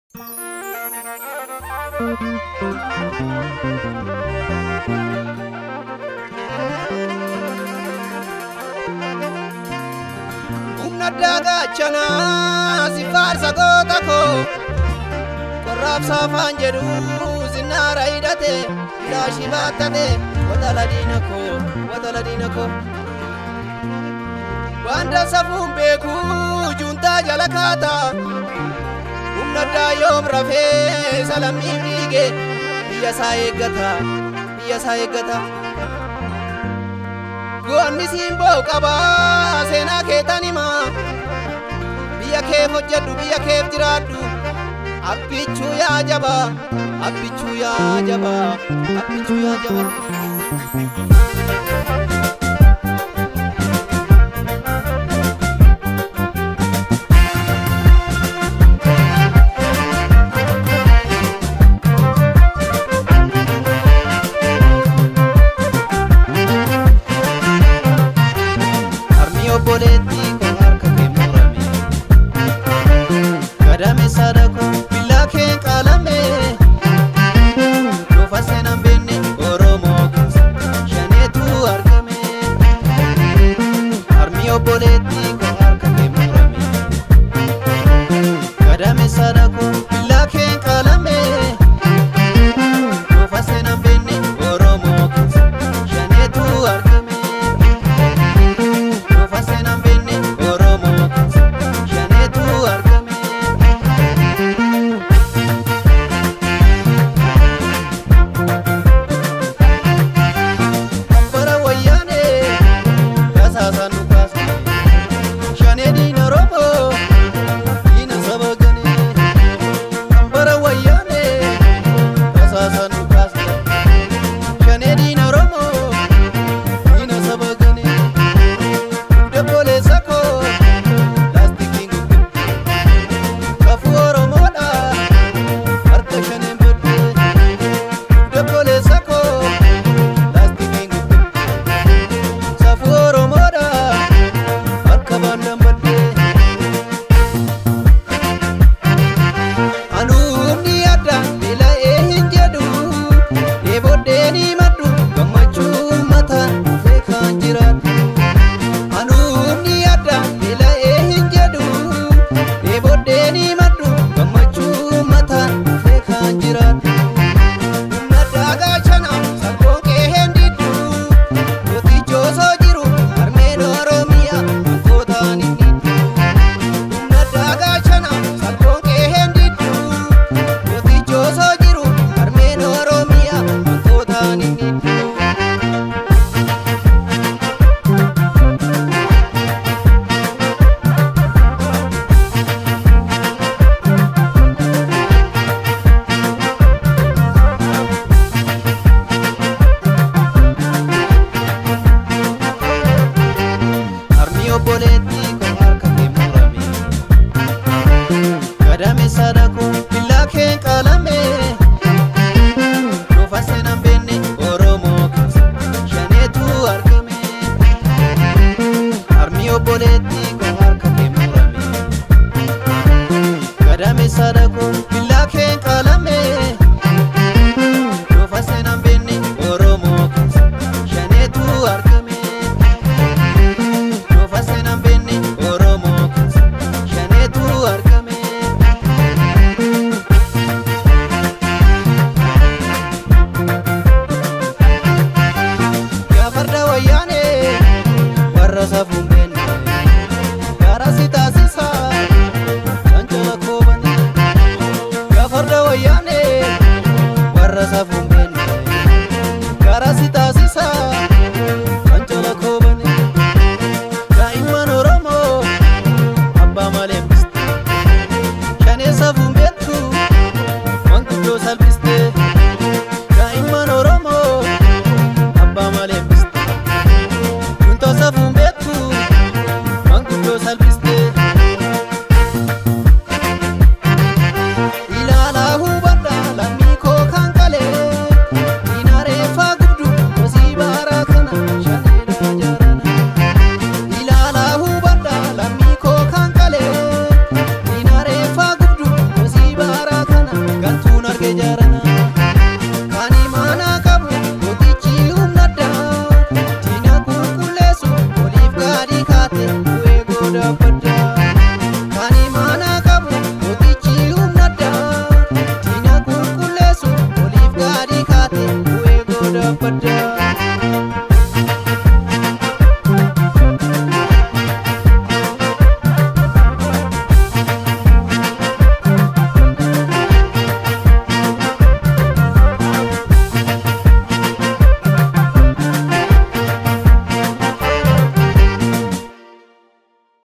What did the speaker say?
humna daagaachanaa si faarsa goota koo qorraabsa afaan jedhu sinnaara hidhate filaashii baattate watala diina koo watala diina koo waanda safuun beeku juntaa jala kaata humna addaa yoom rafee salammiif dhiige biyya isaa eeggata biyya isaa eeggata goonni siimboo qabaa seenaa keetan himaa biyya keef hojjedhu biyya keef jiraadhu abbichuu yaa jaba abbichuu yaa jaba abbichuu yaa jaba harmi obboleetti koo harka kee murame gadame sadako billaa kee qalame dhufa seenaan beenne oromoo keessa shaneetu argame harmi obboleetti koo harka kee murame gadame sadako billaa kee qalame dhufa seenaan beenne oromoo keessa shaneetu argame. Dhufa seenaan beenne Oromoo keessa shaneetu argame. Bara wayyaanee tasaasaan nu kaasne shanee diina Oromoo diina saba ganee. Bara wayyaanee tasaasaan nu kaasne shanee diina Oromoo diina saba ganee. Debole sako laastikiin guddifte kafuu Oromoodha harka shaneen bodde Debole sako laastikiin guddifte kafuu Oromoodha harka baandaan bodde Anuumni adda beela'ee hin jedhu dheeboddeen himadhu gammachuu mataan dhufee kan jiraatu. Anuumni adda beela'ee hin jedhu dheeboddeen himadhu gammachuu mataan dhufee kan jiraatu. Humna daagaachana sarboon kee hin diddu mootichi osoo jiru harmeen Oromiyaa waantootaan hin diddu. Humna daagaachana sarboon kee hin diddu mootichi osoo jiru harmeen Oromiyaa waantootaan hin diddu. harmi obboleetti koo harka kee murame gadame sadako billaa kee qalame dhufa seenaan beenne oromoo keessa shaneetu argame harmi obboleetti koo harka kee murame gadame sadako billaa kee qalame dhufa seenaan beenne oromoo keessa shaneetu argame Dhufa seenaan beenne Oromoo keessa shaneetu argame. Yaa farda wayyaanee warra safuun beenne gaara si taasisa cancala koobane. kee jaarana. Kan imaanaa qabu gootichi humna addaa. Diina qulqulleessu waliif gaadii kaate bu'ee goodaabbaddaa. Kan imaanaa qabu gootichi humna addaa. Diina qulqulleessu waliif gaadii kaate bu'ee goodaabbaddaa.